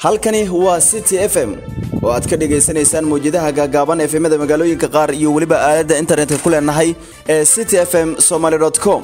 halkani waa city f m oo aad ka dhagaysanaysaan mawjadaha gaagaaban efemada magaalooyinka qaar iyo weliba aaladda internetka ku leenahay ee city f m somaly com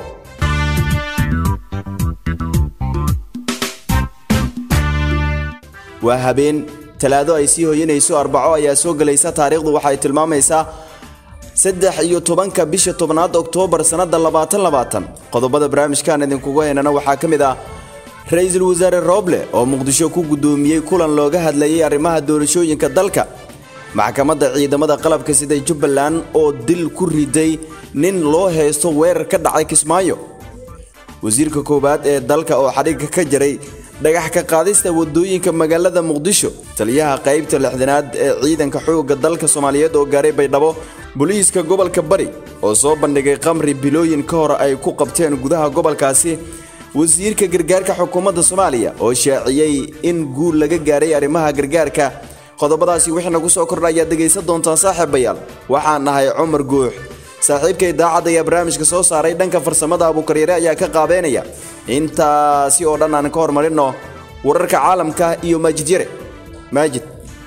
waa habeen talaado ay sii hoyanayso arbaco ayaa soo gelaysa taariikhdu waxay tilmaamaysaa saddex iyo tobanka bisha tobnaad oktoobar sannada labaatan labaatan qodobada barnaamijkan idinkugu haynana waxaa ka mid ah ra-iisul wasaare rooble oo muqdisho ku guddoomiyey kulan looga hadlayay arrimaha doorashooyinka dalka maxkamadda ciidamada qalabka sida jubbaland oo dil ku riday nin loo haysto weerar ka dhacay kismaayo wasiirka koowaad ee dalka oo xadhigga ka jaray dhagax ka qaadista wadooyinka magaalada muqdisho taliyaha qaybta lixdanaad ee ciidanka xoogga dalka soomaaliyeed oo gaaray baydhabo booliiska gobolka bari oo soo bandhigay qamri bilooyin ka hor ay ku qabteen gudaha gobolkaasi wasiirka gargaarka xukuumadda soomaaliya oo shaaciyey in guul laga gaaray arrimaha gargaarka qodobadaasi wixii nagu soo kordha ayaad dhegaysan doontaan saaxiibayaal waxaan nahay cumar guux saaxiibkay daacad ayaa barnaamijka soo saaray dhanka farsamada abuukaryare ayaa ka qaabeynaya intaasi oo dhan aan ka hormarinno wararka caalamka iyo maajid yare maajid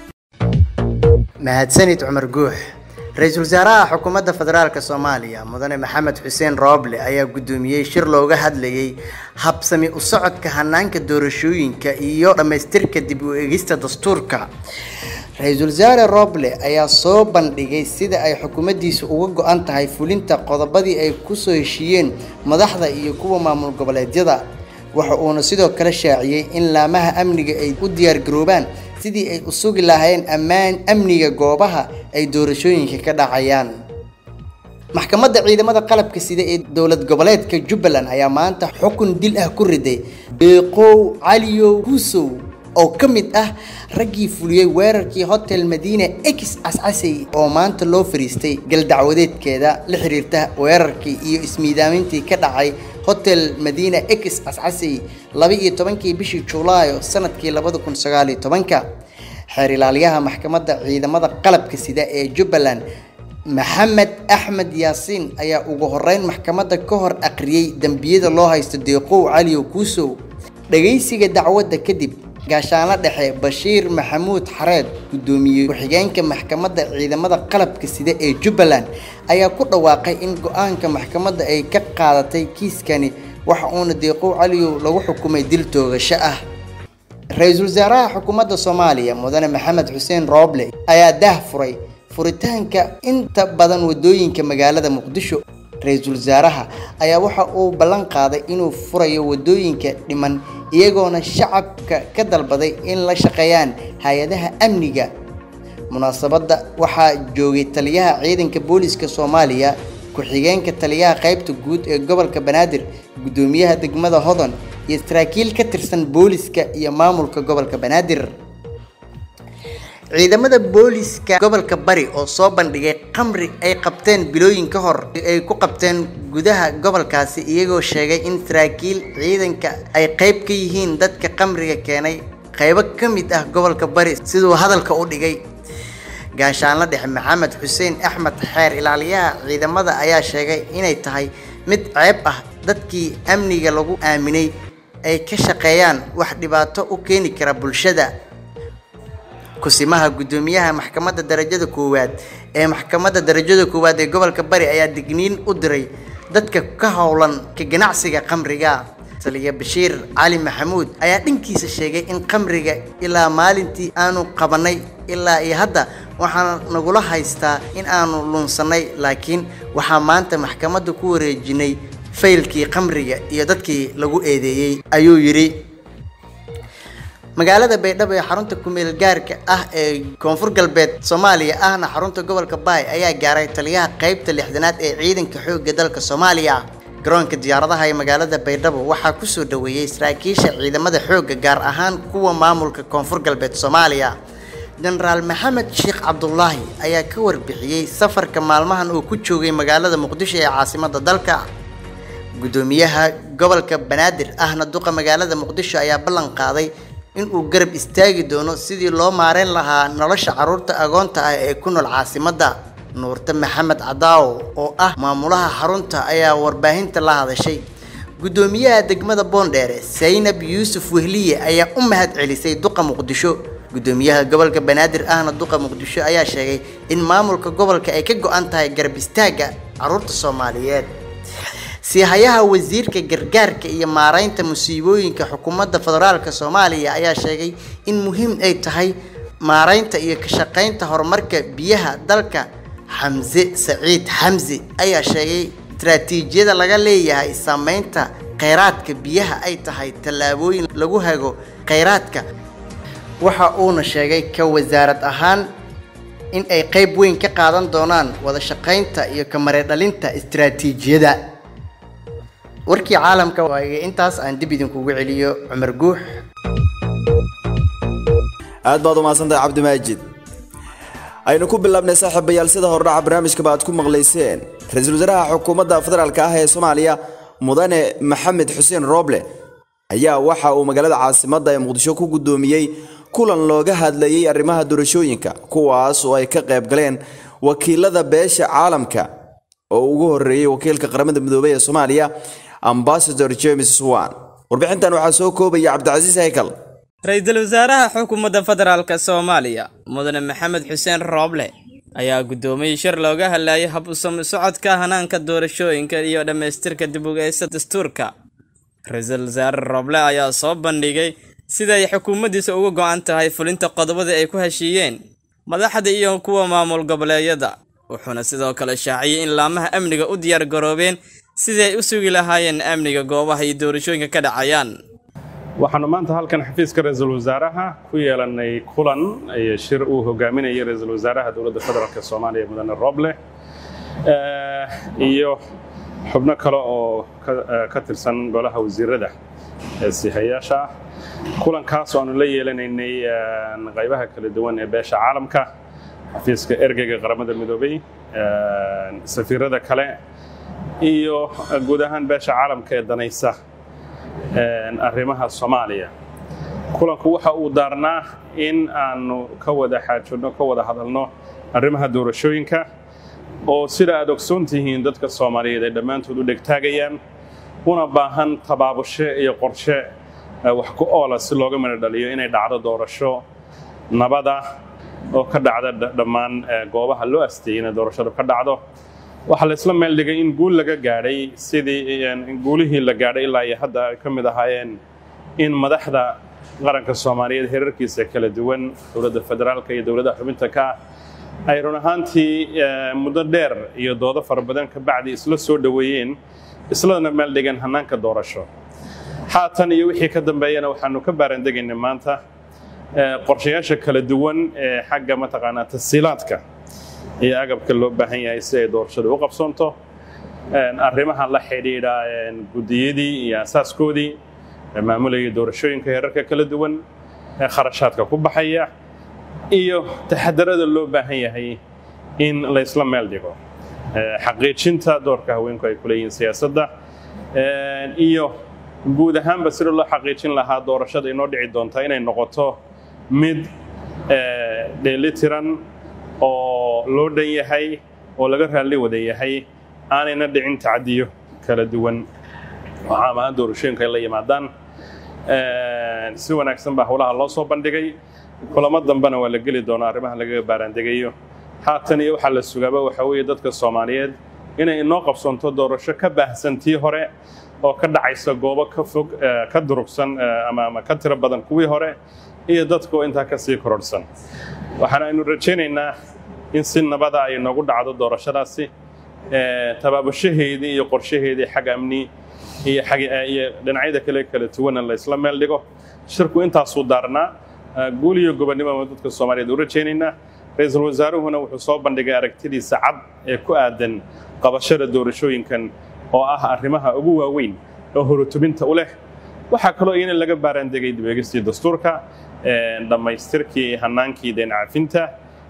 mahadsanid cumar guux ra-iisul wasaaraha xukuumadda federaalk soomaaliya mudane maxamed xuseen rooble ayaa guddoomiyey shir looga hadlayay habsami u socodka hanaanka doorashooyinka iyo dhammaystirka dib u egista dastuurka ra-iisul wasaare rooble ayaa soo bandhigay sida ay xukuumaddiisu uga go-an tahay fulinta qodobadii ay kusoo heshiiyeen madaxda iyo kuwa maamul goboleedyada waxa uuna sidoo kale shaaciyey in laamaha amniga ay u diyaargaroobaan sidii ay u sugi lahaayeen ammaan amniga goobaha ay doorashooyinka ka dhacayaan maxkamadda ciidamada qalabka sida ee dowlad goboleedka jubbaland ayaa maanta xukun dil ah ku riday beeqow caliyow husow oo ka mid ah raggii fuliyey weerarkii hotel madiina ex cascasey oo maanta loo fariistay galdacwadeedkeeda la xiriirta weerarkii iyo ismiidaamintii ka dhacay hotel madiina ex cascasey laba iyo tobankii bishii julaayo sanadkii labada kun sagaaliyo tobanka xeer ilaaliyaha maxkamadda ciidamada qalabka sida ee jubbaland maxamed axmed yaasiin ayaa ugu horeyn maxkamadda ka hor aqriyey dembiyada loo haysto deeqow caliyo kuusow dhagaysiga dacwadda kadib gaashaanla dhexe bashiir maxamuud xareed guddoomiye ku-xigeenka maxkamadda ciidamada qalabka sida ee jubbaland ayaa ku dhawaaqay in go-aanka maxkamadda ay ka qaadatay kiiskani waxa uuna deeqow caliyow lagu xukumay dil toogasho ah ra-iisul wasaaraha xukuumadda soomaaliya mudane maxamed xuseen rooble ayaa daah furay furitaanka inta badan wadooyinka magaalada muqdisho ra-iisul wasaaraha ayaa waxa uu ballan qaaday inuu furayo wadooyinka dhiman iyagoona shacabka ka dalbaday in la shaqeeyaan hay-adaha amniga munaasabadda waxaa joogay taliyaha ciidanka booliska soomaaliya ku-xigeenka taliyaha qaybta guud ee gobolka banaadir guddoomiyaha degmada hodon iyo saraakiil ka tirsan booliska iyo maamulka gobolka banaadir ciidamada booliska gobolka bari oo soo bandhigay qamri ay qabteen bilooyin ka hor ay ku qabteen gudaha gobolkaasi iyagoo sheegay in saraakiil ciidanka ay qayb ka yihiin dadka qamriga keenay qaybo ka mid ah gobolka bari siduu hadalka u dhigay gaashaanla dhexe maxamed xuseen axmed xeer ilaaliyaha ciidamada ayaa sheegay inay tahay mid ceeb ah dadkii amniga lagu aaminay ay ka shaqeeyaan wax dhibaato u keeni kara bulshada kusimaha guddoomiyaha maxkamadda darajada koowaad ee maxkamadda darajada koowaad ee gobolka bari ayaa digniin u diray dadka ka howlan ka ganacsiga qamriga taliya bashiir cali maxamuud ayaa dhankiisa sheegay in qamriga ilaa maalintii aanu qabanay ilaa iyo hadda waxaa nagula haystaa in aanu lunsannay laakiin waxaa maanta maxkamadda ku wareejinay faylkii qamriga iyo dadkii lagu eedeeyey ayuu yidhi magaalada baydhabo ee xarunta kumeel gaarka ah ee koonfur galbeed soomaaliya ahna xarunta gobolka baay ayaa gaaray taliyaha qaybta lixdanaad ee ciidanka xoogga dalka soomaaliya garoonka diyaaradaha ee magaalada baydhabo waxaa kusoo dhaweeyey saraakiisha ciidamada xoogga gaar ahaan kuwa maamulka koonfur galbeed soomaaliya jenaraal maxamed sheekh cabdulaahi ayaa ka warbixiyey safarka maalmahan uu ku joogay magaalada muqdisho ee caasimada dalka guddoomiyaha gobolka banaadir ahna duqa magaalada muqdisho ayaa ballan qaaday inuu garab istaagi doono sidii loo maareyn lahaa nolosha carruurta agoonta ah ee ku nool caasimadda nuurte maxamed cadaawo oo ah maamulaha xarunta ayaa warbaahinta la hadashay guddoomiyaha degmada boondheere saynab yuusuf wehliye ayaa u mahad celisay duqa muqdisho guddoomiyaha gobolka banaadir ahna duqa muqdisho ayaa sheegay in maamulka gobolka ay ka go-an tahay garab istaagga caruurta soomaaliyeed siihayaha wasiirka gargaarka iyo maareynta musiibooyinka xukuumadda federaalka soomaaliya ayaa sheegay in muhiim ay tahay maareynta iyo ka shaqeynta horumarka biyaha dalka xamse saciid xamse ayaa sheegay istaraatiijiyada laga leeyahay saameynta kheyraadka biyaha ay tahay tallaabooyin lagu hago kheyraadka waxa uuna sheegay ka wasaarad ahaan in ay qeyb weyn ka qaadan doonaan wada shaqeynta iyo ka mareedhalinta istaraatiijiyada warkii caalamka waaye intaas aan dib idinkugu celiyo cumar guux aad baad u mahadsantahay cabdimaajid aynu ku bilaabnay saaxiibayaal sida hordhaca barnaamijkaba aad ku maqlayseen ra-iisul wasaaraha xukuumadda federaalka ah ee soomaaliya mudane maxamed xuseen rooble ayaa waxa uu magaalada caasimadda ee muqdisho ku guddoomiyey kulan looga hadlayey arrimaha doorashooyinka kuwaas oo ay ka qayb galeen wakiilada beesha caalamka oo ugu horreeyey wakiilka qaramada midoobey ee soomaaliya ambasador james wan warbixintan waxaa soo koobaya cabdicasiis haykal ra-iisul wasaaraha xukuumadda federaalk soomaaliya mudane maxamed xuseen rooble ayaa guddoomiyey shir looga hadlayay hab usami socodka hanaanka doorashooyinka iyo dhammaystirka dib ugeysta dastuurka ra-iisul wasaare rooble ayaa soo bandhigay sida ay xukuumaddiisa uga go-an tahay fulinta qodobada ay ku heshiiyeen madaxda iyo kuwa maamul goboleedyada wuxuuna sidoo kale shaaciyey in laamaha amniga u diyaar garoobeen sidii ay u sugi lahaayeen amniga goobaha iyo doorashooyinka ka dhacayaan waxaanu maanta halkan xafiiska ra-iisul wasaaraha ku yeelanay kulan iyo shir uu hogaaminayay ra-iisul wasaaraha dowladda federaalk soomaaliya mudane roble iyo xubno kale oo ka tirsan golaha wasiirada ee sihayaasha ah kulankaas oo aanu la yeelanaynay qaybaha kala duwan ee beesha caalamka xafiiska ergeyga qaramada midoobey safiirada kale iyo guud ahaan beesha caalamka ee danaysa arrimaha soomaaliya kulanku waxa uu daarnaa in aanu ka wada xaajoodno ka wada hadalno arrimaha doorashooyinka oo sida aad ogsoon tihiin dadka soomaaliyeed ay dhammaantood u dhegtaagayaan una baahan tabaabushe iyo qorshe wax ku oola si looga midho dhaliyo inay dhacdo doorasho nabada oo ka dhacda dhammaan goobaha loo asteeyey inay doorashadu ka dhacdo waxaa la isla meel dhigay in guul laga gaadhay sidii guulihii la gaadhay ilaa iyo hadda ay ka mid ahaayeen in madaxda qaranka soomaaliyeed herarkiisa kala duwan dowladda federaalka iyo dowladaha xubinta ka ah ay run ahaantii muddo dheer iyo doodo fara badan ka bacdi isla soo dhoweeyeen isladana meel dhigeen hannaanka doorasho haatan iyo wixii ka dambeeyana waxaanu ka baarandegaynay maanta qorshayaasha kala duwan ee xagga mataqaanaa tasiilaadka iyo agabka loo baahan yahay si ay doorashadu u qabsoonto arrimaha la xidhiidha guddiyadii iyo asaaskoodii maamulayay doorashooyinka heerarka kala duwan ee kharashaadka ku baxaya iyo taxadarada loo baahan yahay in la isla meel dhigo xaqiijinta doorka haweenku ay ku leeyihiin siyaasadda iyo guud ahaanba sida loo xaqiijin lahaa doorashada inoo dhici doonta inay noqoto mid dheelitiran oo loo dhan yahay oo laga raalli wada yahay aanayna dhicin tacadiyo kala duwan oo caam ahaan doorashooyinka ay la yimaadaan si wanaagsan baa howlaha loo soo bandhigay kulamo dambena waa la geli doonaa arrimaha lagaga baaraandegayo haatan iyo waxaa la sugaaba waxaa weeye dadka soomaaliyeed inay inoo qabsoonto doorasho ka baahsan tii hore oo ka dhacaysa goobo ka fog ka durugsan ama ama ka tiro badan kuwii hore iyo dadku intaa ka sii kororhsan waxaana aynu rajaynaynaa in si nabada ay noogu dhacdo doorashadaasi tabaabushaheedii iyo qorshaheedii xag amni iyo iyo dhinacyada kale kala duwana la isla meel dhigo shirku intaasuu daarnaa guul iyo gobonnimo dadka soomaaliyeed u rajaynaynaa ra-iisul wasaaruhuna wuxuu soo bandhigay aragtidiisa cad ee ku aadan qabashada doorashooyinkan oo ah arrimaha ugu waaweyn oo horutubinta u leh waxaa kaloo iyana laga baaraandegay dibeegistii dastuurka dhammaystirkii hanaankii deen cafinta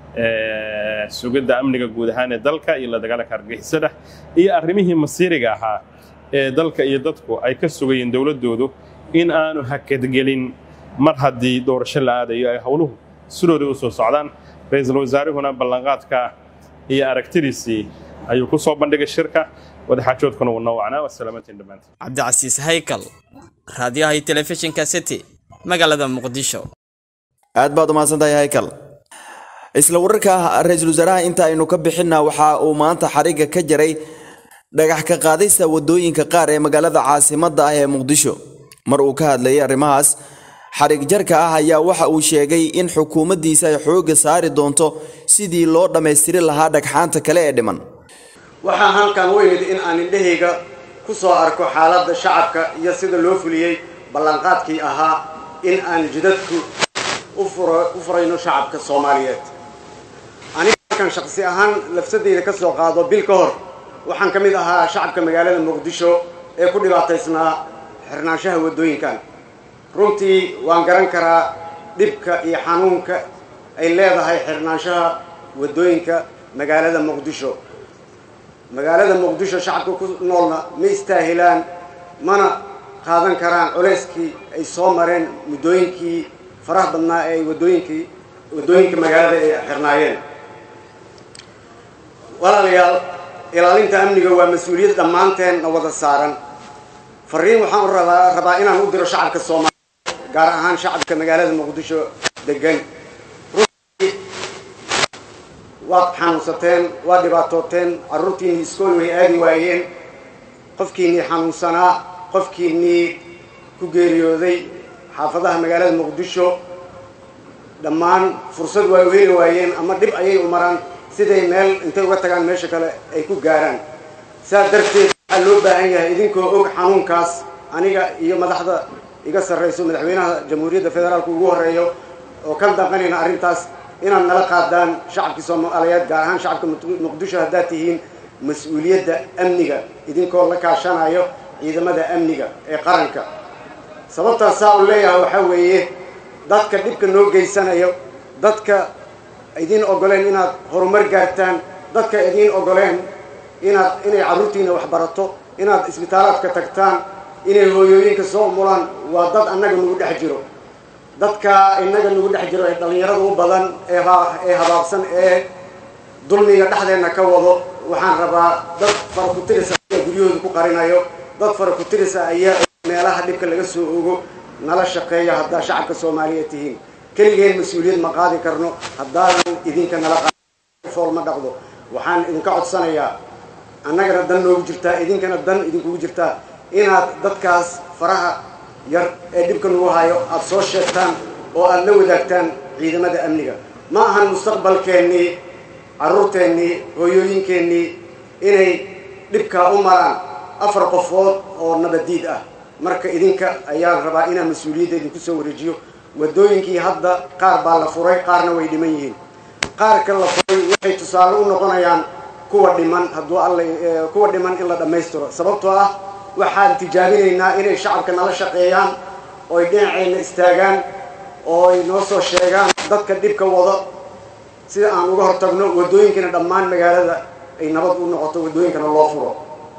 sugidda amniga guud ahaan ee dalka iyo la dagaalanka argagixisada iyo arrimihii masiiriga ahaa ee dalka iyo dadku ay ka sugayeen dowladdoodu in aanu hakadgelin mar haddii doorasho la aadayo ay howluhu sidooda u soo socdaan ra-iisul wasaaruhuna ballanqaadka iyo aragtidiisii ayuu ku soo bandhigay shirka wadaxaajoodkuna wuu noo wacnaa wasalaamantiin dhammaantiin cabdicasiis haykal raadiyaha iyo telefishinka city magaalada muqdisho aad baad umahadsantahay haykal isla wararka ra-iisul wasaaraha inta aynu ka bixinna waxa uu maanta xariga ka jaray dhagax ka qaadaysa wadooyinka qaar ee magaalada caasimadda ah ee muqdisho mar uu ka hadlayay arrimahaas xarig jarka ah ayaa waxa uu sheegay in xukuumaddiisa ay xoogga saari doonto sidii loo dhammaystiri lahaa dhagxaanta kale ee dhiman waxaa halkan u imid in aan indhahayga ku soo arko xaaladda shacabka iyo sida loo fuliyey ballanqaadkii ahaa in aan jidadku u furayno shacabka soomaaliyeed aniga halkan shaqsi ahaan lafsadeyda ka soo qaado bil ka hor waxaan ka mid ahaa shacabka magaalada muqdisho ee ku dhibaataysnaa xirnaanshaha waddooyinkan runtii waan garan karaa dhibka iyo xanuunka ay leedahay xirnaanshaha waddooyinka magaalada muqdisho magaalada muqdisho shacabka ku noolna ma istaahilaan mana qaadan karaan culeyskii ay soo mareen muddooyinkii faraha badnaa ee ay waddooyinkii waddooyinka magaalada ay xirnaayeen walaalayaal ilaalinta amniga waa mas-uuliyad dhammaanteen na wada saaran fariin waxaan u rabaa rabaa inaan u diro shacabka soomaaliya gaar ahaan shacabka magaalada muqdisho degan runtii waad xanuunsateen waad dhibaatooteen carruurtiinnii iskool way aadi waayeen qofkiinnii xanuunsanaa qofkiinnii ku geeriyooday xaafadaha magaalada muqdisho dhammaan fursad waa u heli waayeen ama dhib ayay u maraan siday meel intay uga tagaan meesha kale ay ku gaaraan saas darteed waxaa loo baahan yahay idinkoo og xanuunkaas aniga iyo madaxda iga sarrayso madaxweynaha jamhuuriyadda federaalka ugu horreeyo oo ka daqanayna arrintaas inaad nala qaadaan shacabkii soomaaliyeed gaar ahaan shacabka muqdisho haddaad tihiin mas-uuliyadda amniga idinkoo la kaashanayo ciidamada amniga ee qaranka sababtaas saa u leeyahay waxaa weeye dadka dhibka noo geysanayo dadka idiin ogoleen inaad horumar gaartaan dadka idiin ogoleen inaad inay carruurtiina wax barato inaad isbitaalaadka tagtaan inay hooyooyinka soo umulaan waa dad annaga nagu dhex jiro dadka innaga nagu dhex jiro ee dhallinyarada u badan ee ee habaabsan ee dulmiga dhexdeenna ka wado waxaan rabaa dad fara ku tirisa ayaa guryahooda ku qarinayo dad fara ku tirisa ayaa meelaha dhibka laga soo ogo nala shaqeeya haddaa shacabka soomaaliyeed tihiin keligeen mas-uuliyad ma qaadi karno haddaadan idinka nala qafool ma dhaqdo waxaan idinka codsanayaa annagana dan noogu jirtaa idinkana dan idinkugu jirtaa inaad dadkaas faraha yar ee dhibka nagu hayo aada soo sheegtaan oo aada la wadaagtaan ciidamada amniga ma ahan mustaqbalkeennii carruurteennii hooyooyinkeennii inay dhibkaa u maraan afar qofood oo nabadiid ah marka idinka ayaan rabaa inaan mas-uuliyadda idinku soo wareejiyo waddooyinkii hadda qaar baa la furay qaarna way dhiman yihiin qaarka la furay waxay tusaale u noqonayaan kuwa dhiman hadduu alla kuwa dhiman in la dhammaystiro sababtoo ah waxaan tijaabinaynaa inay shacabka nala shaqeeyaan ooy dhinacayna istaagaan oo ay noo soo sheegaan dadka dhibka wado sida aan uga hortagno waddooyinkana dhammaan magaalada ay nabad u noqoto waddooyinkana loo furo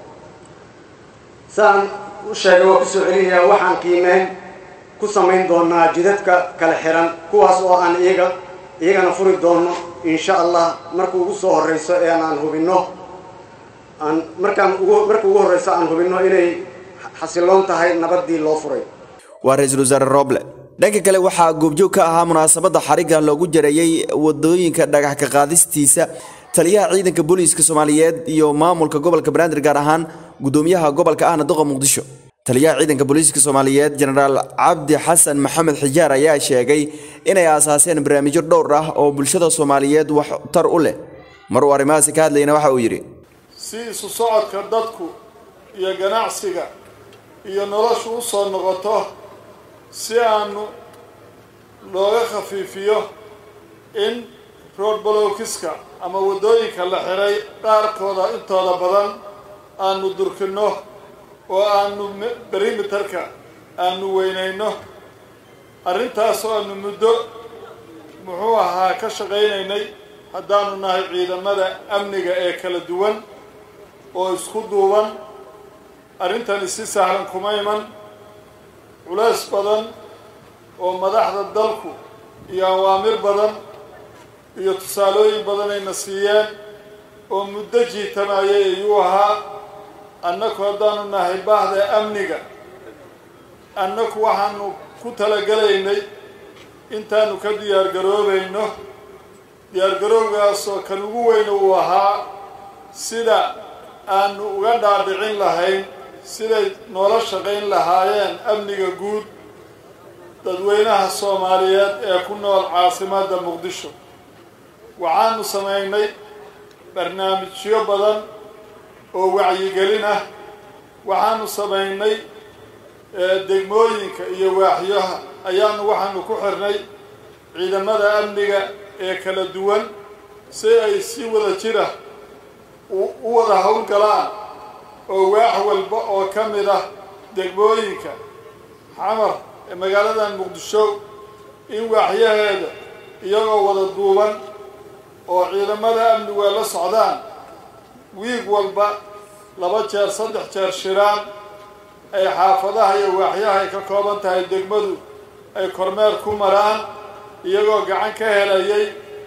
saan u sheegay waa kusoo celinayaa waxaan qiimeyn ku samayn doonaa jidadka kala xiran kuwaas oo aan iyaga iyagana furi doono insha allah marka ugu soo horreyso ee aan hubinno aan markaan ugu marka ugu horreyso aan hubinno inay xasiloon tahay nabadii loo furay waa ra-iisul wasaare roble dhanka kale waxaa goobjoog ka ahaa munaasabadda xarigga loogu jareeyey wadooyinka dhagax ka qaadistiisa taliyaha ciidanka booliiska soomaaliyeed iyo maamulka gobolka banaadir gaar ahaan gudoomiyaha gobolka ahna doqa muqdisho taliyaha ciidanka booliiska soomaaliyeed jenaraal cabdi xasan maxamed xijaar ayaa sheegay inay aasaaseen barnaamijyo dhowr ah oo bulshada soomaaliyeed wax tar u leh mar uu arrimahaasi ka hadlayna waxa uu yidhi si isu socodka dadku iyo ganacsiga iyo noloshu u soo noqoto si aanu looga khafiifiyo in road blowkiska ama waddooyinka la xiray qaarkooda intooda badan aanu durkinno oo aanu berimeterka aanu weynayno arrintaas oo aanu muddo muxuu ahaa ka shaqaynaynay haddaanu nahay ciidamada amniga ee kala duwan oo isku duuban arrintani si sahlan kuma iman culays badan oo madaxda dalku iyo awaamir badan iyo tusaalooyin badan ayna siiyeen oo muddo jiitamayay ayuu ahaa annaku haddaanu nahay baahda amniga annaku waxaanu ku talagelaynay intaanu ka diyaargaroobayno diyaargaroowgaasoo kan ugu weyn uu ahaa sida aanu uga dhaadhicin lahayn siday noola shaqayn lahaayeen amniga guud dadweynaha soomaaliyeed ee ku nool caasimadda muqdisho waxaanu samaynay barnaamijyo badan oo wacyigelin ah waxaanu samaynay degmooyinka iyo waaxyaha ayaanu waxaanu ku xirnay ciidamada amniga ee kala duwan si ay si wada jira u wada howlgalaan oo waax walba oo ka mid ah degmooyinka xamar ee magaaladan muqdisho in waaxyaheeda iyagoo wada duuban oo ciidamada amnigu ay la socdaan wiig walba laba jeer saddex jeer shiraan ay xaafadaha iyo waaxyaha ay ka kooban tahay degmadu ay kormeer ku maraan iyagoo gacan ka helayay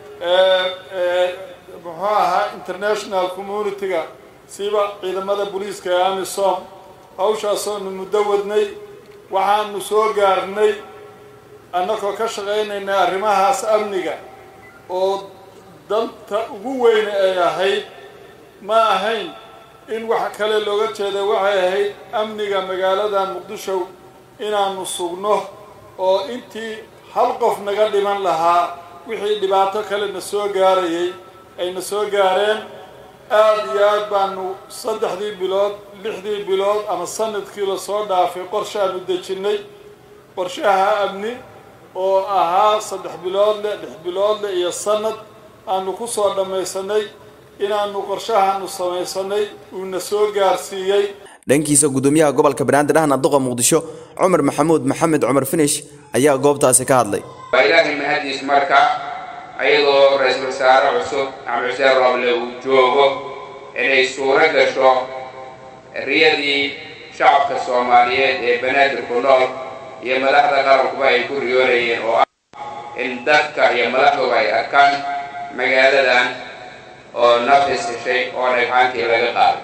muxuu ahaa international community-ga siba ciidamada booliiska ee amisom hawshaasoonu muddo wadnay waxaanu soo gaarnay annagoo ka shaqaynayna arrimahaas amniga oo danta ugu weyne ay ahayd ma ahayn in wax kale looga jeeda waxay ahayd amniga magaalada muqdisho inaanu sugno oo intii hal qof naga dhiman lahaa wixii dhibaato kale na soo gaarayay ayna soo gaareen aada iyo aad baanu saddexdii bilood lixdii bilood ama sanadkii lasoo dhaafay qorshe aanu dejinnay qorshaha amni oo ahaa saddex biloodle lix biloodle iyo sanad aanu ku soo dhammaysanay inaanu qorshahaanu samaysanay uuna soo gaarsiiyey dhankiisa gudoomiyaha gobolka banaadir ahna duqa muqdisho cumar maxamuud maxamed cumar finish ayaa goobtaasi ka hadlay waa ilaahay mahadiis marka ayadoo ra-iisul wasaare cusub axmed xuseen roble uu joogo inay suuro gasho riyadii shacabka soomaaliyeed ee banaadir ku nool iyo madaxda qarankuba ay ku riyoonayeen oo ah in dadka iyo madaxduba ay arkaan magaaladan oo nafis heshay oo dhagxaantii laga qaaday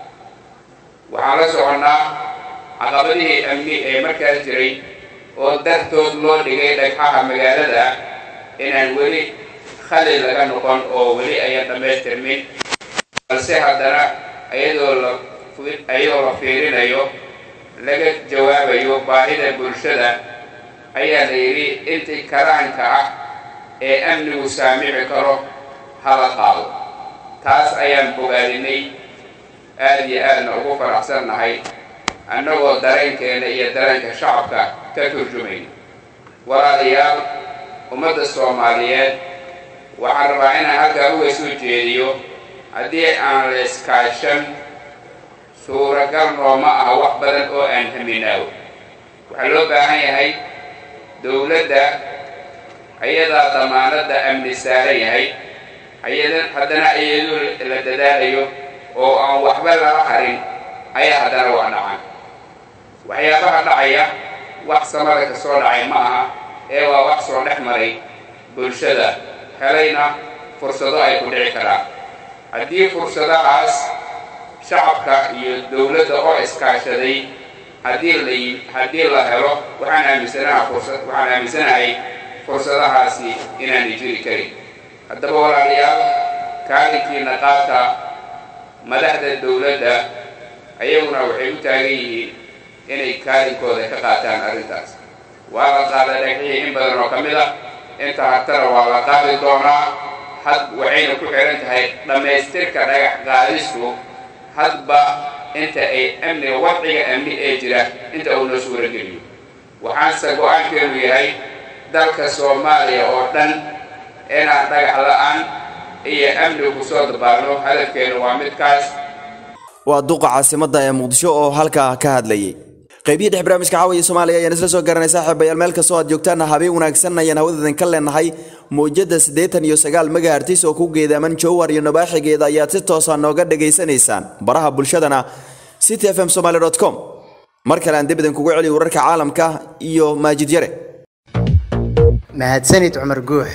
waxaan la soconnaa caqabadihii amni ee markaas jiray oo dartood loo dhigay dhagxaha magaalada inaan weli khalil laga noqon oo weli ayan dhammaystirmin balse haddana ayadoo la ayadoo la fiirinayo laga jawaabayo baahida bulshada ayaa la yidhi intii karaanka ah ee amnigu saamici karo hala qaado taas ayaan bogaadinay aada iyo aadna ugu faraxsannahay annagoo dareenkeena iyo dareenka shacabka ka turjumayna walaalayaal ummadda soomaaliyeed waxaan rabaa inaan halkaa uga soo jeediyo haddii aan la iskaashan suuragal nooma aha wax badan oo aan haminaawo waxaa loo baahan yahay dowladda ayadaa damaanadda amni saaran yahay ayada haddana iyadoo la dadaalayo oo aan waxba lala harin ayaa haddana wax dhacaan waxyaabaha dhacaya wax samada ka soo dhacay ma aha ee waa wax soo dhex maray bulshada helayna fursado ay ku dhici karaan haddii fursadahaas shacabka iyo dowladda oo iskaashaday haddii la haddii la helo waxaan aaminsanaha fursad waxaan aaminsanahay fursadahaasi inaanay jiri karin haddaba walaalayaal kaalinkiina qaata madaxda dowladda ayaguna waxay u taagan yihiin inay kaalinkooda ka qaataan arrintaas waa la qaaday dhagxihii in badan oo ka mid ah inta hartana waa la qaadi doonaa had waxayna ku xihan tahay dhammaystirka dhagax qaadistu hadba inta ay amniga wadciga amni ee jira inta uu noo suurageliyo waxaanse go-aankeenu yahay dalka soomaaliya oo dhan inaan dhagax la-aan iyo amniga kusoo dabaalno hadafkeenu waa midkaas waa duqa caasimadda ee muqdisho oo halkaa ka hadlayay qaybihii dhex barnaamijka caawiya soomaaliya ayaan isla soo garanay saaxiibayaal meel kastoo aad joogtaan habeen wanaagsan ayaan hawadadan ka leenahay mowjada siddeetan iyo sagaal megahertis oo ku geedaaman jowhar iyo nabaaxigeeda ayaad si toosa nooga dhagaysanaysaan baraha bulshadana city f m somaly com mar kale aan debidan kugu celiyo wararka caalamka iyo maajid yare mahadsanid cumar guux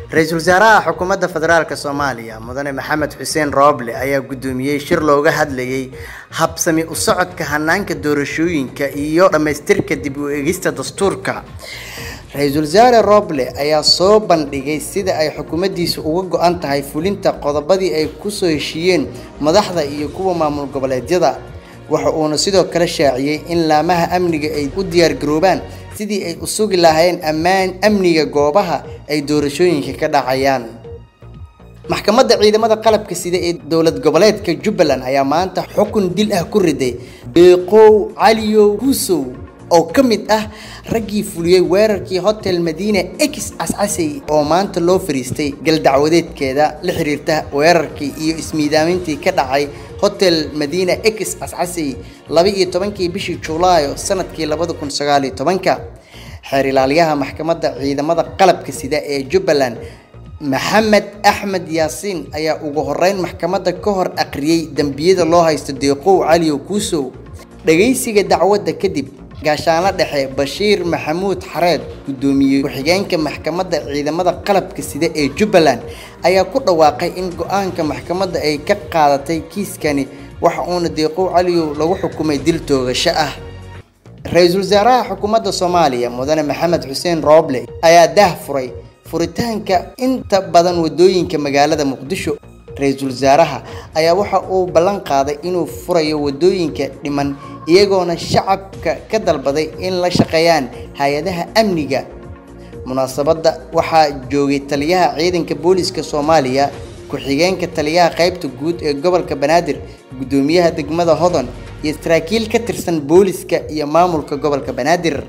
ra-iisul wasaaraha xukuumadda federaalk soomaaliya mudane maxamed xuseen rooble ayaa guddoomiyey shir looga hadlayay habsami u socodka hanaanka doorashooyinka iyo dhammaystirka dib u eegista dastuurka ra-iisul wasaare rooble ayaa soo bandhigay sida ay xukuumaddiisa uga go-an tahay fulinta qodobadii ay kusoo heshiiyeen madaxda iyo kuwa maamul goboleedyada waxa uuna sidoo kale shaaciyey in laamaha amniga ay u diyaargaroobaan sidii ay u sugi lahaayeen ammaan amniga goobaha ay doorashooyinka ka dhacayaan maxkamadda ciidamada qalabka sida ee dowlad goboleedka jubbaland ayaa maanta xukun dil ah ku riday beeqow caliyow husow oo ka mid ah raggii fuliyey weerarkii hotel madiina ex cascasey oo maanta loo fariistay galdacwadeedkeeda la xiriirta weerarkii iyo ismiidaamintii ka dhacay hotel madiina ex cascasey laba iyo tobankii bishii julaayo sanadkii labada kun sagaal iyo tobanka xeer ilaaliyaha maxkamadda ciidamada qalabka sida ee jubbaland maxamed axmed yaasiin ayaa ugu horeyn maxkamadda ka hor aqriyey dembiyada loo haysto deeqow caliyow kuusow dhagaysiga dacwadda kadib gaashaanlo dhexe bashiir maxamuud xareed guddoomiye ku-xigeenka maxkamadda ciidamada qalabka sida ee jubbaland ayaa ku dhawaaqay in go-aanka maxkamadda ay ka qaadatay kiiskani waxa uuna deeqow caliyow lagu xukumay dil toogasho ah ra-iisul wasaaraha xukuumadda soomaaliya mudane maxamed xuseen rooble ayaa daah furay furitaanka inta badan wadooyinka magaalada muqdisho ra-iisul wasaaraha ayaa waxa uu ballan qaaday inuu furayo wadooyinka dhiman iyagoona shacabka ka dalbaday in la shaqeeyaan hay-adaha amniga munaasabadda waxaa joogay taliyaha ciidanka booliska soomaaliya ku-xigeenka taliyaha qaybta guud ee gobolka banaadir guddoomiyaha degmada hodon iyo saraakiil ka tirsan booliska iyo maamulka gobolka banaadir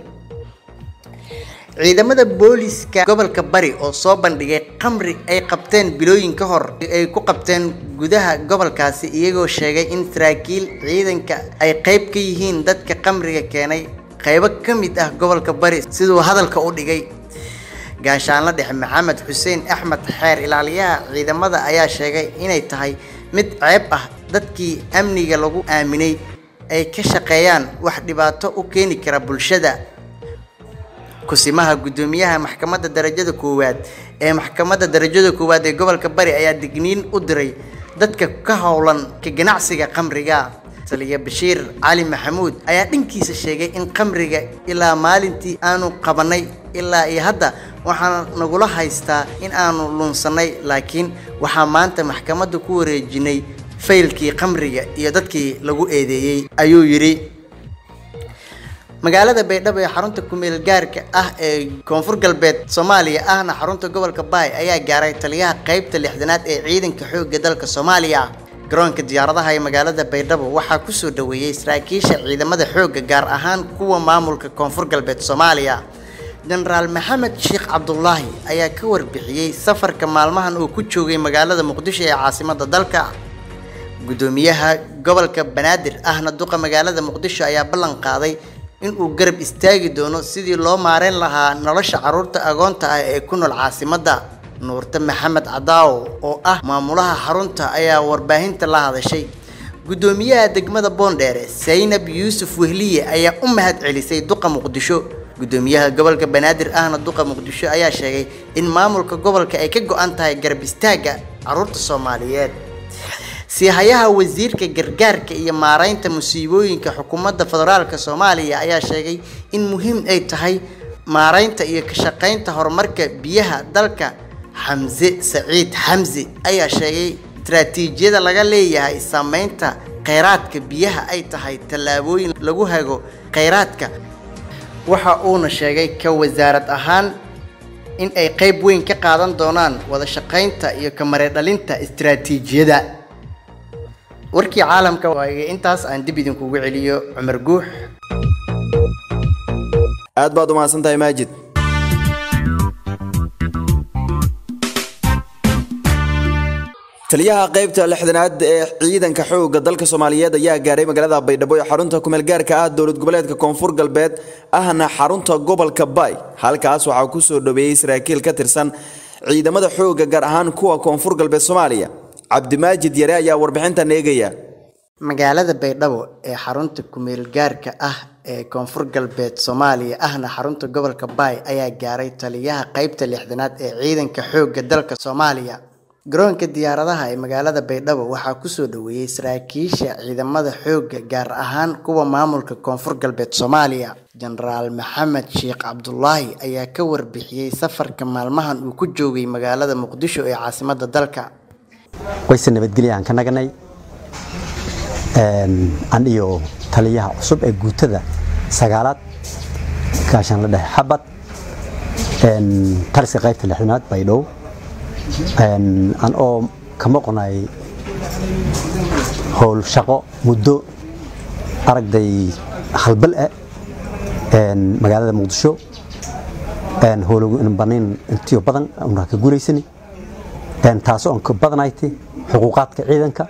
ciidamada booliska gobolka bari oo soo bandhigay khamri ay qabteen bilooyin ka hor ay ku qabteen gudaha gobolkaasi iyagoo sheegay in saraakiil ciidanka ay qayb ka yihiin dadka khamriga keenay qaybo ka mid ah gobolka bari siduu hadalka u dhigay gaashaanlo dhexe maxamed xuseen axmed xeer ilaaliyaha ciidamada ayaa sheegay inay tahay mid ceeb ah dadkii amniga lagu aaminay ay ka shaqeeyaan wax dhibaato u keeni kara bulshada kusimaha guddoomiyaha maxkamadda darajada koowaad ee maxkamadda darajada koowaad ee gobolka bari ayaa digniin u diray dadka ka howlan ka ganacsiga khamriga taliya bashiir cali maxamuud ayaa dhankiisa sheegay in khamriga ilaa maalintii aanu qabanay ilaa iyo hadda waxaan nagula haystaa in aanu lunsannay laakiin waxaa maanta maxkamadda ku wareejinay faylkii khamriga iyo dadkii lagu eedeeyey ayuu yidhi magaalada baydhabo ee xarunta kumeel gaarka ah ee koonfur galbeed soomaaliya ahna xarunta gobolka baay ayaa gaaray taliyaha qaybta lixdanaad ee ciidanka xoogga dalka soomaaliya garoonka diyaaradaha ee magaalada baydhabo waxaa kusoo dhaweeyey saraakiisha ciidamada xoogga gaar ahaan kuwa maamulka koonfur galbeed soomaaliya jenaraal maxamed sheekh cabdulaahi ayaa ka warbixiyey safarka maalmahan uu ku joogay magaalada muqdisho ee caasimada dalka guddoomiyaha gobolka banaadir ahna duqa magaalada muqdisho ayaa ballan qaaday inuu garab istaagi doono sidii loo maareyn lahaa nolosha carruurta agoonta ah ee ku nool caasimadda nuurte maxamed cadaawo oo ah maamulaha xarunta ayaa warbaahinta la hadashay guddoomiyaha degmada boondheere saynab yuusuf wehliye ayaa u mahad celisay duqa muqdisho guddoomiyaha gobolka banaadir ahna duqa muqdisho ayaa sheegay in maamulka gobolka ay ka go-an tahay garab istaagga carruurta soomaaliyeed siihayaha wasiirka gargaarka iyo maareynta musiibooyinka xukuumadda federaalka soomaaliya ayaa sheegay in muhiim ay tahay maareynta iyo ka shaqeynta horumarka biyaha dalka xamse saciid xamse ayaa sheegay istaraatiijiyada laga leeyahay saameynta kheyraadka biyaha ay tahay tallaabooyin lagu hago kheyraadka waxa uuna sheegay ka wasaarad ahaan in ay qayb weyn ka qaadan doonaan wada shaqeynta iyo ka mareedhalinta istaraatiijiyada warkii caalamka waaga intaas aan dib idinkugu celiyo cumar guux aad baad u mahadsantahay maajid taliyaha qaybta lixdanaad ee ciidanka xoogga dalka soomaaliyeed ayaa gaaray magaalada baydhabo ee xarunta kumeel gaarka ah dowlad goboleedka koonfur galbeed ahna xarunta gobolka baay halkaas waxaa ku soo dhaweeyey saraakiil ka tirsan ciidamada xoogga gaar ahaan kuwa koonfur galbeed soomaaliya cabdimaajid yare ayaa warbixintan eegaya magaalada baydhabo ee xarunta kumeel gaarka ah ee koonfur galbeed soomaaliya ahna xarunta gobolka baay ayaa gaaray taliyaha qeybta lixdanaad ee ciidanka xoogga dalka soomaaliya garoonka diyaaradaha ee magaalada baydhabo waxaa kusoo dhaweeyey saraakiisha ciidamada xoogga gaar ahaan kuwa maamulka koonfur galbeed soomaaliya jenaraal maxamed sheekh cabdulaahi ayaa ka warbixiyey safarka maalmahan uu ku joogay magaalada muqdisho ee caasimada dalka wayse nabadgelya aan ka naganay an iyo taliyaha cusub ee guutada sagaalaad gaashaan la dhahay xabad taliska qaybta lixdanaad baydhabo an oo ka maqnay howl shaqo muddo aragday halbal ah magaalada muqdisho howlogu in banayn intiyo badan una ka guulaysani taasoo aan ka badanayti xuquuqaadka ciidanka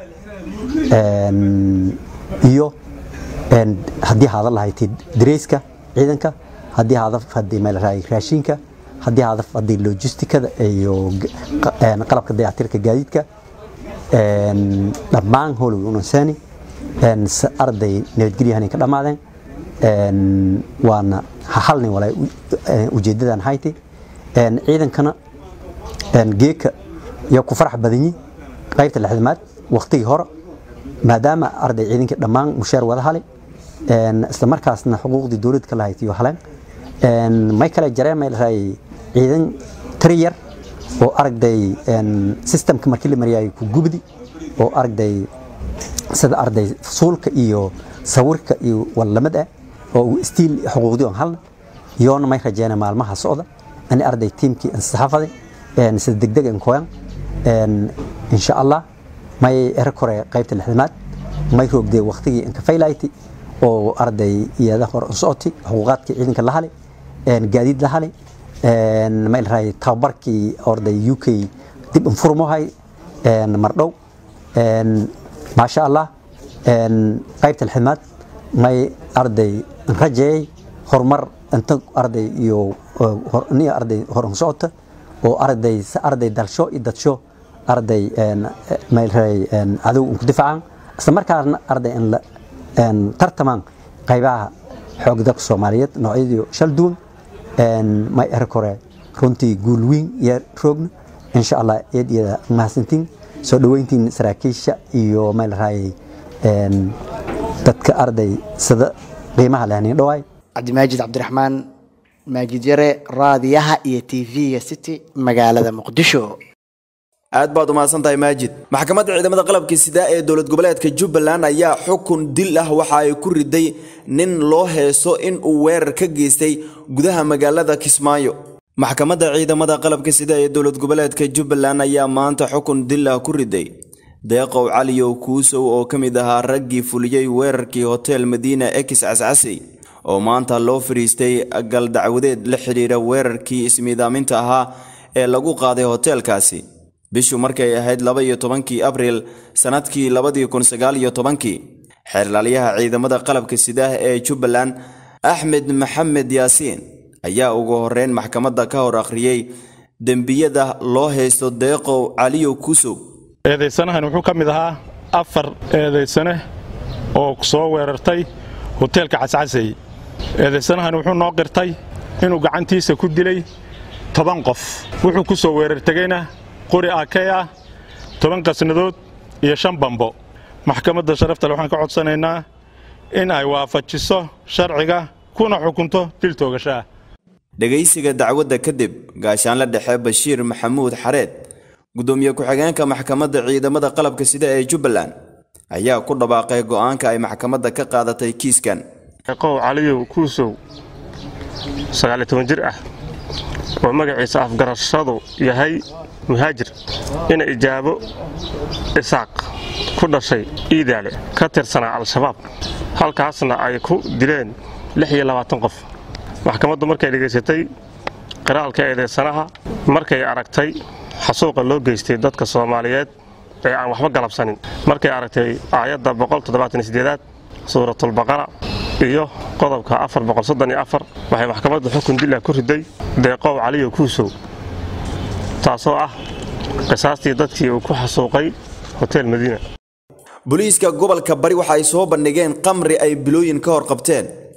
iyo haddii haada lahayti dareyska ciidanka haddii haada hadii meel raashinka haddii haada hadii logistikada iyo qalabka dayactirka gaadiidka dhammaan howlogi unansani arday nabadgelyahan ka dhammaadeen waana halnin walaa ujeedadan hayti ciidankana geeka iyo ku farax badanyi qaybta lixdamaad waqtigii hore maadaama arday ciidankii dhammaan mushaar wada hali isla markaasna xuquuqdii dowladda ka lahayd iyo haleen may kale jareen may lahay ciidan tiri yar oo aragday systemka markii la mariyay ku gubdi oo aragday sida arday fusuulka iyo sawirka iyo wallamad ah oo stiil xuquuqdii on halna yoona may rajeena maalmaha socda ani arday tiimkii ansaxafaday sida degdeg an koyan insha allah may ero kore qaybta lixdamaad may roogdee waqtigii inka faylayti oo arday iyada hor socoti xuquuqaadkii ciidanka la hali gaadiid la hali may lahay tababarkii orday u k dib infurmohay mardhow maasha allah qaybta lixdamaad may arday rajeeyay horumar inta arday iyo ni arday hor socota oo arday arday dalsho iyo dadsho arday maylray cadow ku difacaan isla markaasna arday in la tartamaan qaybaha xoog dalka soomaaliyeed noocyadii shal duwan may er kore runtii guul weyn iyo roogna insha allah eed iyada mahadsantiin soo dhoweyntiin saraakiisha iyo maylraay dadka arday sida qiimaha lehnin dhawaay cabdimaajid cabdiraxmaan maajid yare raadiyaha iyo tv-ga city magaalada muqdisho aad baad umahadsan tahay maajid maxkamadda ciidamada qalabka sida ee dowlad goboleedka jubbaland ayaa xukun dil ah waxa ay ku riday nin loo heeso in uu weerar ka geystay gudaha magaalada kismaayo maxkamadda ciidamada qalabka sida ee dowlad goboleedka jubbaland ayaa maanta xukun dil ah ku riday deeqow caliyow kuusow oo ka mid ahaa raggii fuliyey weerarkii hotel madiina ekis cascasey oo maanta loo fadhiistay gal dacwadeed la xidhiira weerarkii ismiidaaminta ahaa ee lagu qaaday hoteelkaasi bishu markay ahayd laba iyo tobankii abriil sannadkii labadii kun sagaal iyo tobankii xeerlaalyaha ciidamada qalabka sidaah ee jubbaland axmed maxamed yaasiin ayaa ugu horreyn maxkamadda ka hor akhriyey dembiyada loo haysto deeqow caliyow kuusow eedaysanahan wuxuu ka mid ahaa afar eedaysane oo soo weerartay hoteelka cascasey eedaysanahan wuxuu noo qirtay inuu gacantiisa ku dilay toban qof wuxuu ku soo weerartegeyna qori akey ah toban qasnadood iyo shan bambo maxkamadda sharaftale waxaan ka codsanaynaa in ay waafajiso sharciga kuna xukunto dil toogashaah dhegaysiga dacwadda kadib gaashaanle dhexe bashiir maxamuud xareed gudoomiye ku-xigeenka maxkamadda ciidamada qalabka sida ee jubbaland ayaa ku dhawaaqay go'aanka ay maxkamadda ka qaadatay kiiskan qow caliyow kuusow sagaaliyo toban jir ah oo magaciisa afgarashadu yahay muhaajir ina ijaabo isaaq ku dhashay iidaale ka tirsanaa al-shabaab halkaasna ay ku dileen lix iyo labaatan qof maxkamaddu markay dhegaysatay qiraalka eedeysanaha markay aragtay xasuuqa loo geystay dadka soomaaliyeed ee aan waxba galabsanin markay aragtay aayadda aad suuratulbaqara iyo qodobka waxay maxkamadda xukun dila ku riday deeqow caliyo kuusow taasoo ah qisaastii dadkii uu ku xasuuqay hotel madiina booliiska gobolka bari waxa ay soo bandhigeen qamri ay bilooyin ka hor qabteen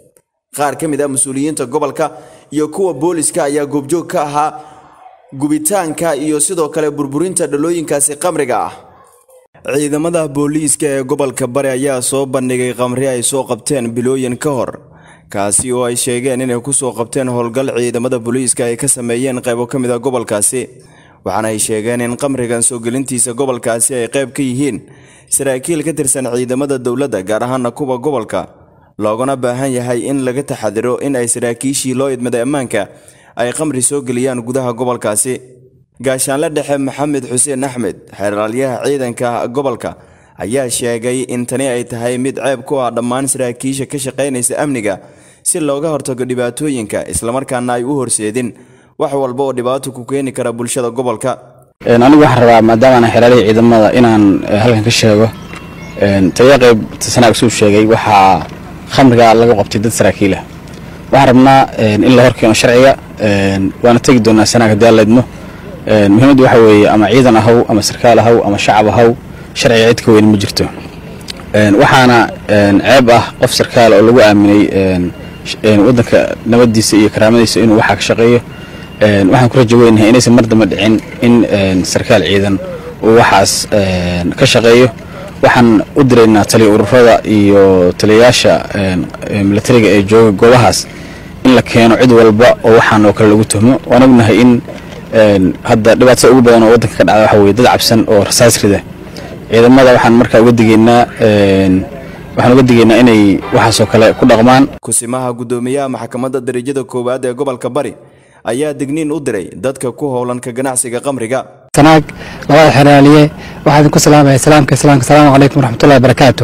qaar ka mid ah mas-uuliyiinta gobolka iyo kuwa booliska ayaa goobjoog ka ahaa gubitaanka iyo sidoo kale burburinta dhalooyinkaasi qamriga ah ciidamada booliiska ee gobolka bari ayaa soo bandhigay qamri ay soo qabteen bilooyin ka hor kaasi oo ay sheegeen inay ku soo qabteen howlgal ciidamada booliiska ay ka sameeyeen qaybo ka mid a gobolkaasi waxaana ay sheegeen in qamrigan soo gelintiisa gobolkaasi ay qayb ka yihiin saraakiil ka tirsan ciidamada dowladda gaar ahaana kuwa gobolka looguna baahan yahay in laga taxadiro in ay saraakiishii loo idmaday ammaanka ay qamri soo geliyaan gudaha gobolkaasi gaashaanle dhexe maxamed xuseen axmed xeraalyaha ciidanka gobolka ayaa sheegay in tani ay tahay mid ceeb ku ah dhammaan saraakiisha ka shaqaynaysa amniga si looga hortago dhibaatooyinka islamarkaana ay u horseedin wax walba oo dhibaato ku keeni kara bulshada gobolka anigu waxaan rabaa maadaama aan xeraalihii ciidamada inaan halkan ka sheego taliya qayb sanaag suu sheegay waxaa khamriga laga qabtay dad saraakiil ah waxaan rabnaa in la horkeeno sharciga waana tegi doonaa sanaag haddii aan leedmo muhiimaddu waxa weeye ama ciidan ahaw ama sarkaal ahaw ama shacab ahaw sharciga cid ka weyn ma jirto waxaana ceeb ah qof sarkaal oo lagu aaminay waddanka nabadiisa iyo karaamadiisa inuu waxaa ka shaqeeyo waxaan ku rajo weynahay inaysan mar dambe dhicin in sarkaal ciidan uu waxaas ka shaqeeyo waxaan u diraynaa taliya ururada iyo taliyayaasha milatariga ee jooga goobahaas in la keeno cid walba oo waxaan oo kale lagu tuhmo waan ognahay in hadda dhibaatada ugu badan oo waddanka ka dhacda waxa weye dad cabsan oo rasaas rida ciidamada waxaan markaa uga digaynaa waxaan uga digaynaa inay waxaasoo kale ku dhaqmaan kusimaha guddoomiyaha maxkamadda darajada koowaad ee gobolka bari ayaa digniin u diray dadka ku howlan ka ganacsiga qamriga sanaag labada xeraaliye waxaa idinku salaamaya salaamka islaamka asalaamu calaykum waraxmatullahi wabarakaatu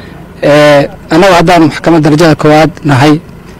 annagu haddaan maxkamadda darajada koowaad nahay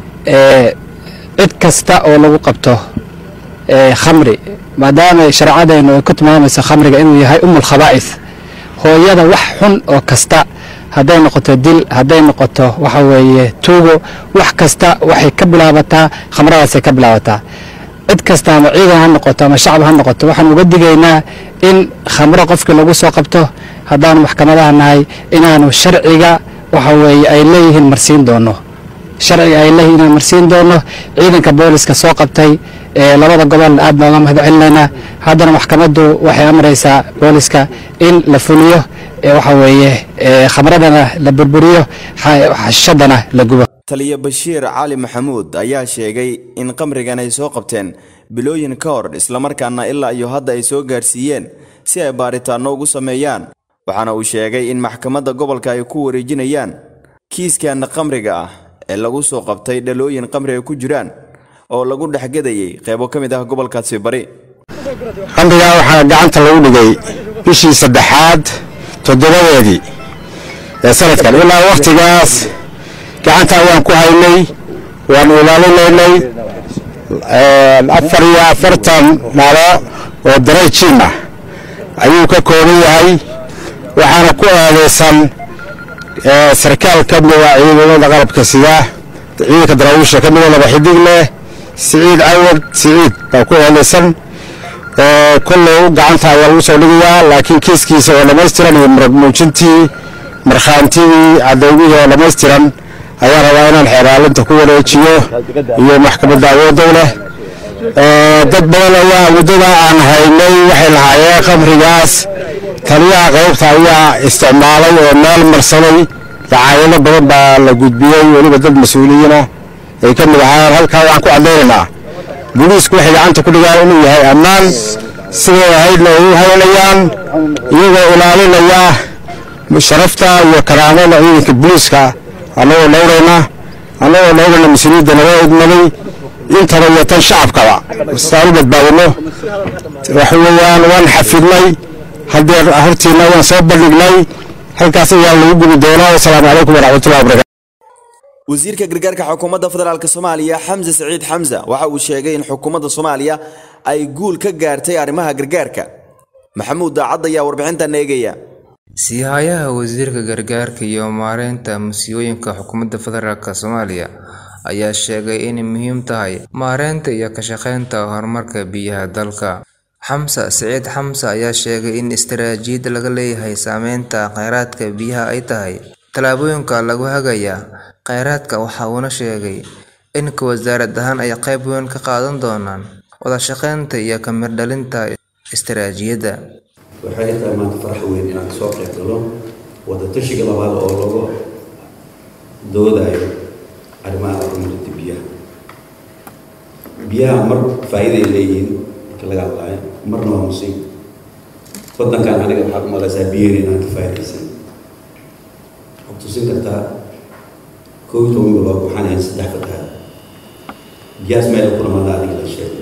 cid kasta oo lagu qabto khamri maadaama shareecadeennu ay ku tilmaamayso khamriga inuu yahay umul khabaa'is hooyada wax xun oo kasta hadday noqoto dil hadday noqoto waxa weeye tuugo wax kasta waxay ka bilaabataa khamradaasay ka bilaabataa cid kasta ama ciidan ha noqoto ama shacab ha noqoto waxaan uga digaynaa in khamro qofkii lagu soo qabto haddaanu maxkamadaha nahay inaanu sharciga waxa weeye ay leeyihiin marsiin doono sharciga ay leeyihiin inaan marsiin doono ciidanka booliska soo qabtay labada gobol aad baan uga mahad celinaynaa haddana maxkamaddu waxay amraysaa booliska in la fuliyo waxa weeye khamradana la burburiyo xashadana la gubo taliya bashiir cali maxamuud ayaa sheegay in qamrigan ay soo qabteen bilooyin ka hor islamarkaana ilaa iyo hadda ay soo gaarsiiyeen si ay baaritaanno ugu sameeyaan waxaana uu sheegay in maxkamadda gobolka ay ku wareejinayaan kiiskan qamriga ah ee lagu soo qabtay dhalooyin qamri ay ku jiraan oo lagu dhexgadayay qaybo ka mid ah gobolkaasi bari qamrigaa waxaa gacanta lagu dhigay bishii saddexaad toddobadeedii ee sanadkan ilaa wakhtigaas gacanta ayaan ku haynay waanu ilaalinaynay afar iyo afartan nalo oo daray jiim ah ayuu ka kooban yahay waxaana ku aadeysan sarkaal ka mida ciidamada qalabka sida ciidanka daraawiisha ka mida laba xidig leh siciid cawad siciid baa ku aadeysan kollow gacanta ayaa lagu soo dhigayaa laakiin kiiskiisa oo dhammaystiran iyo marag muujintii markhaantidii cadowgihii oo dhammaystiran ayaan rabaa inaan xeeraalinta ku wareejiyo iyo maxkamadda awooddow leh dad badan ayaa muddada aan haynay waxay lahaayeen khamrigaas taliyaha qaybta ayaa isticmaalay oo meel marsaday dacaayado badan baa la gudbiyey weliba dad mas-uuliyiina ay ka mid ahaayeen halkaa waxaan ku caddaynaynaa booliisku waxay gacanta ku dhigaan inuu yahay ammaan siday ahaydna ay u haynayaan iyagoo ilaalinaya sharafta iyo karaamada ciidanka booliiska annagoo dhowrayna annagoo dhowrayna mas-uuliyadda naga idmaday intaba iyo tan shacabkaba saan u badbaadino waxa weeyaan waan xafidnay haddee hortiina waan soo bandhignay halkaas ayaa lagu gubi doonaa wasalaamu calaykum waraxmatullahi wabarakatu wasiirka gargaarka xukuumadda federaalk soomaaliya xamse siciid xamse waxa uu sheegay in xukuumadda soomaaliya ay guul ka gaartay arrimaha gargaarka maxamuud daacad ayaa warbixintan eegaya siihayaha wasiirka gargaarka iyo maareynta musiibooyinka xukuumadda federaalk soomaaliya ayaa sheegay inay muhiim tahay maareynta iyo ka shaqeynta horumarka biyaha dalka xamse siciid xamse ayaa sheegay in istaraatiijiyad laga leeyahay saameynta kheyraadka biyaha ay tahay tallaabooyinka lagu hagaya kheyraadka waxa uuna sheegay inka wasaarad ahaan ay qayb weyn ka qaadan doonaan wada shaqaynta iyo ka mirdhalinta istaraatiijiyadda waxay tahay maanta farax weyn inaan kasoo qayb galo wadatashiga labaad oo lagu doodayo arrimaha horumarinta biyaha biyaha mar faa'iiday leeyihiin marka laga hadlaayo marna waa musiib waddankan aniga waxaad u malaysaa biyaheen inaan ka faa'iidaysan waxaad tusin kartaa koob iyo toban bilood waxaan ahayn saddex fataha biyahaas meel ku dhamaada adiga la sheegay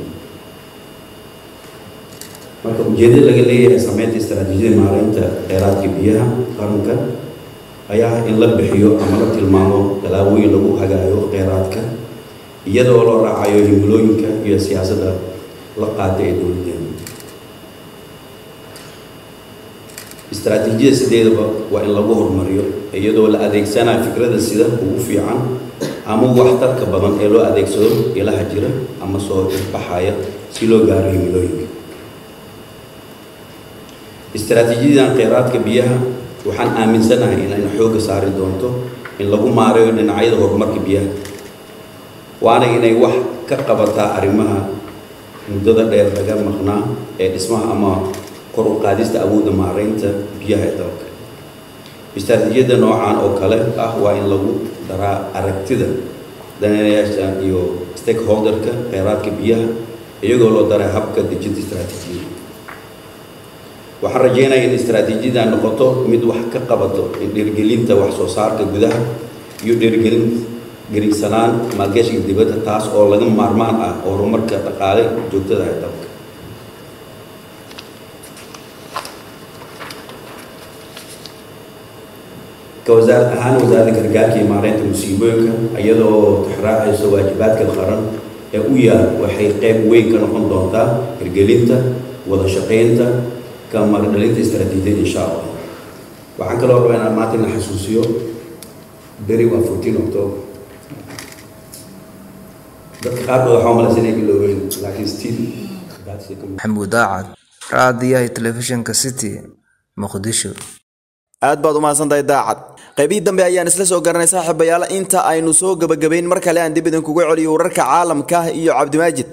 marka ujeedada laga leeyahay sameynta istaraatiijiyada maareynta kheyraadka biyaha qaranka ayaa in la bixiyo ama la tilmaamo tallaabooyin lagu hagaayo kheyraadka iyadoo loo raacayo himilooyinka iyo siyaasadda la qaata ee dowladeena istaraatiijiyada sideedaba waa in lagu horumariyo iyadoo la adeegsanayo fikrada sida ugu fiican ama waxtarka badan ee loo adeegsado ilaha jira ama soo baxaya si loo gaaro himilooyinka istaraatiijiyadan kheyraadka biyaha waxaan aaminsanahay inayna xoogga saari doonto in lagu maareeyo dhinacyada horumarka biyaha waana inay wax ka qabataa arrimaha muddada dheer laga maqnaa ee dhismaha ama kor u qaadista awoodda maareynta biyaha ee dalka istaraatiijiyada noocan oo kale ah waa in lagu daraa aragtida daneeyaasha iyo stakeholderka kheyraadka biyaha iyagoo loo daray habka dejinta istaraatiijiyada waxaan rajeynayaa in istaraatiijiyada noqoto mid wax ka qabato in dhiirgelinta wax soo saarka gudaha iyo dhiirgelin geriigsanaan maalgashiga dibadda taas oo laga maarmaan ah oo horumarka dhaqaale joogtada ee dalka ka wasaarad ahaan wasaaradda gargaarka iyo maareynta musiibooyinka iyadoo tixraacayso waajibaadka qaran ee u yaal waxay qayb weyn ka noqon doontaa hirgelinta wada shaqaynta ka magdhalinta istaraatiijiyada insha allah waxaan kaloo rabaa inaan maanta ina xasuusiyo beri waa fourteen october dadka qaarkood waxaa umalaysa inay biloobeen laakiin still maxamuud daacad raadiyaha telefishinka city muqdisho aad baad u mahadsantahay daacad qaybihii dambe ayaan isla soo garanay saaxiibayaal inta aynu soo gebagabayn mar kale aan dib idinkugu celiyo wararka caalamka iyo cabdimaajid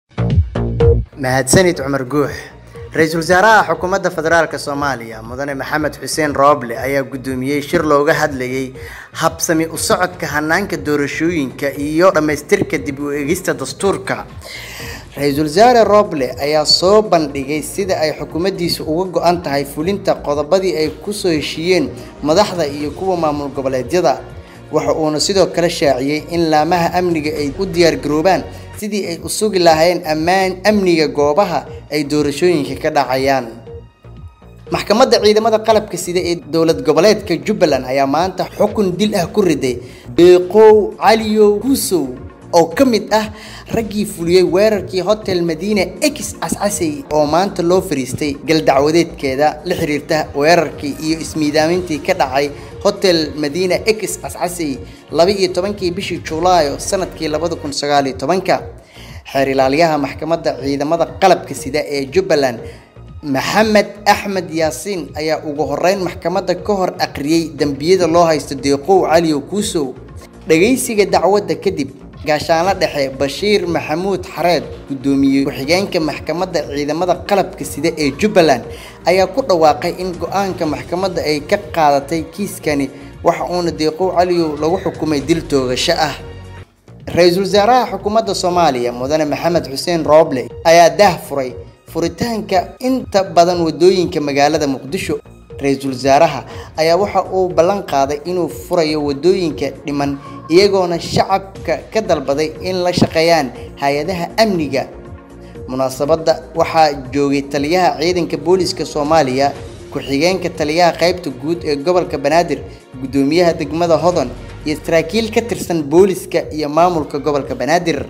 mahadsanid cumar guux ra-iisul wasaaraha xukuumadda federaalk soomaaliya mudane maxamed xuseen rooble ayaa guddoomiyey shir looga hadlayay habsami u socodka hanaanka doorashooyinka iyo dhammaystirka dib u egista dastuurka ra-iisul wasaare rooble ayaa soo bandhigay sida ay xukuumaddiisu uga go-an tahay fulinta qodobadii ay kusoo heshiiyeen madaxda iyo kuwa maamul goboleedyada waxa uuna sidoo kale shaaciyey in laamaha amniga ay u diyaargaroobaan sidii ay u sugi lahaayeen ammaan amniga goobaha ay doorashooyinka ka dhacayaan maxkamadda ciidamada qalabka sida ee dowlad goboleedka jubbaland ayaa maanta xukun dil ah ku riday beeqow caliyow husow oo ka mid ah raggii fuliyey weerarkii hotel madiina ex cascasey oo maanta loo fariistay galdacwadeedkeeda la xiriirta weerarkii iyo ismiidaamintii ka dhacay hotel madiina ex cascasey laba iyo tobankii bishii julaayo sanadkii labada kun sagaal iyo tobanka xeer ilaaliyaha maxkamadda ciidamada qalabka sida ee jubbaland maxamed axmed yaasiin ayaa ugu horeyn maxkamadda ka hor aqriyey dembiyada loo haysto deeqow caliyo kuusow dhagaysiga dacwadda kadib gaashaanla dhexe bashiir maxamuud xareed guddoomiye ku-xigeenka maxkamadda ciidamada qalabka sida ee jubbaland ayaa ku dhawaaqay in go-aanka maxkamadda ay ka qaadatay kiiskani waxa uuna deeqow caliyow lagu xukumay dil toogasho ah ra-iisul wasaaraha xukuumadda soomaaliya mudane maxamed xuseen rooble ayaa daah furay furitaanka inta badan wadooyinka magaalada muqdisho ra-iisul wasaaraha ayaa waxa uu ballan qaaday inuu furayo wadooyinka dhiman iyagoona shacabka ka dalbaday in la shaqeeyaan hay-adaha amniga munaasabadda waxaa joogay taliyaha ciidanka booliska soomaaliya ku-xigeenka taliyaha qaybta guud ee gobolka banaadir guddoomiyaha degmada hodon iyo saraakiil ka tirsan booliska iyo maamulka gobolka banaadir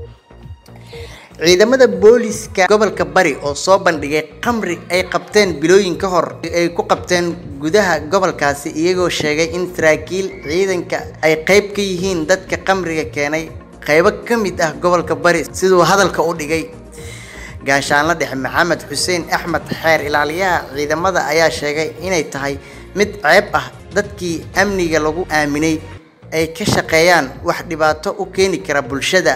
ciidamada booliska gobolka bari oo soo bandhigay khamri ay qabteen bilooyin ka hor ay ku qabteen gudaha gobolkaasi iyagoo sheegay in saraakiil ciidanka ay qayb ka yihiin dadka khamriga keenay qaybo ka mid ah gobolka bari siduu hadalka u dhigay gaashaanla dhexe maxamed xuseen axmed xeer ilaaliyaha ciidamada ayaa sheegay inay tahay mid ceeb ah dadkii amniga lagu aaminay ay ka shaqeeyaan wax dhibaato u keeni kara bulshada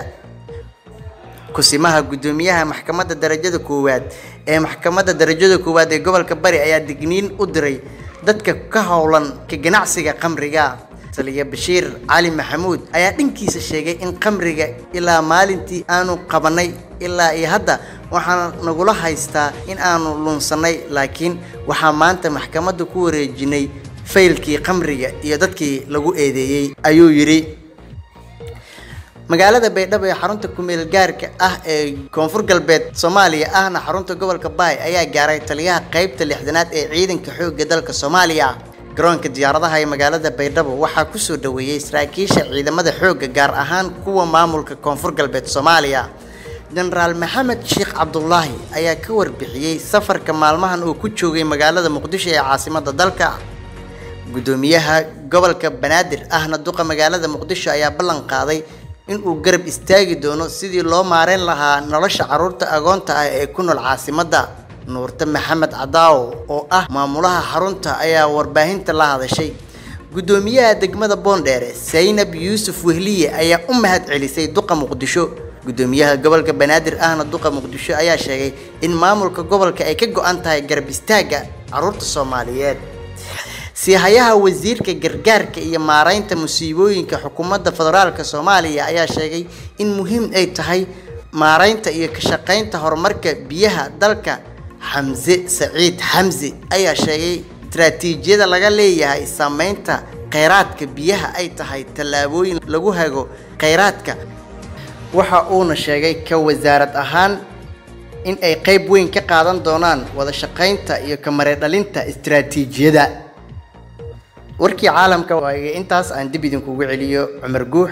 kusimaha guddoomiyaha maxkamadda darajada koowaad ee maxkamadda darajada koowaad ee gobolka bari ayaa digniin u diray dadka ka howlan ka ganacsiga khamriga taliya bashiir cali maxamuud ayaa dhankiisa sheegay in khamriga ilaa maalintii aanu qabanay ilaa iyo hadda waxaan nagula haystaa in aanu lunsannay laakiin waxaa maanta maxkamadda ku wareejinay faylkii khamriga iyo dadkii lagu eedeeyey ayuu yidhi magaalada baydhabo ee xarunta kumeel gaarka ah ee koonfur galbeed soomaaliya ahna xarunta gobolka baay ayaa gaaray taliyaha qaybta lixdanaad ee ciidanka xoogga dalka soomaaliya garoonka diyaaradaha ee magaalada baydhabo waxaa kusoo dhaweeyey saraakiisha ciidamada xoogga gaar ahaan kuwa maamulka koonfur galbeed soomaaliya jenaraal maxamed sheekh cabdulaahi ayaa ka warbixiyey safarka maalmahan uu ku joogay magaalada muqdisho ee caasimada dalka guddoomiyaha gobolka banaadir ahna duqa magaalada muqdisho ayaa ballan qaaday in uu garab istaagi doono sidii loo maareyn lahaa nolosha carruurta agoonta ah ee ku nool caasimadda nuurte maxamed cadaawo oo ah maamulaha xarunta ayaa warbaahinta la hadashay guddoomiyaha degmada boondheere saynab yuusuf wehliye ayaa u mahad celisay duqa muqdisho guddoomiyaha gobolka banaadir ahna duqa muqdisho ayaa sheegay in maamulka gobolka ay ka go-an tahay garab istaagga carruurta soomaaliyeed siihayaha wasiirka gargaarka iyo maareynta musiibooyinka xukuumadda federaalka soomaaliya ayaa sheegay in muhiim ay tahay maareynta iyo ka shaqeynta horumarka biyaha dalka xamse saciid xamse ayaa sheegay istaraatiijiyada laga leeyahay saameynta kheyraadka biyaha ay tahay tallaabooyin lagu hago kheyraadka waxa uuna sheegay ka wasaarad ahaan in ay qayb weyn ka qaadan doonaan wada shaqeynta iyo ka mareedhalinta istaraatiijiyada warkii caalamka waaga intaas aan dib idinkugu celiyo cumar guux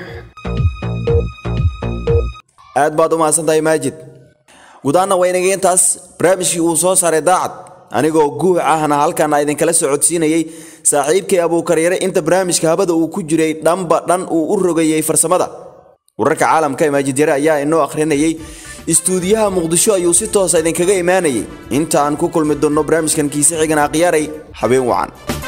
aad baad u mahadsantahay maajid gudaana waa inaga intaas barnaamijkii uu soo saaray daacad anigoo guux ahna halkaana idinkala socodsiinayey saaxiibkay abuukaryare inta barnaamijka habada uu ku jiray dhanba dhan uu u rogayey farsamada wararka caalamka ee maajid yare ayaa inoo akhrinayey istuudiyaha muqdisho ayuu si toosa idinkaga imaanayay inta aan ku kulmi doonno barnaamijkan kiise xigan akhyaaray habeen wacan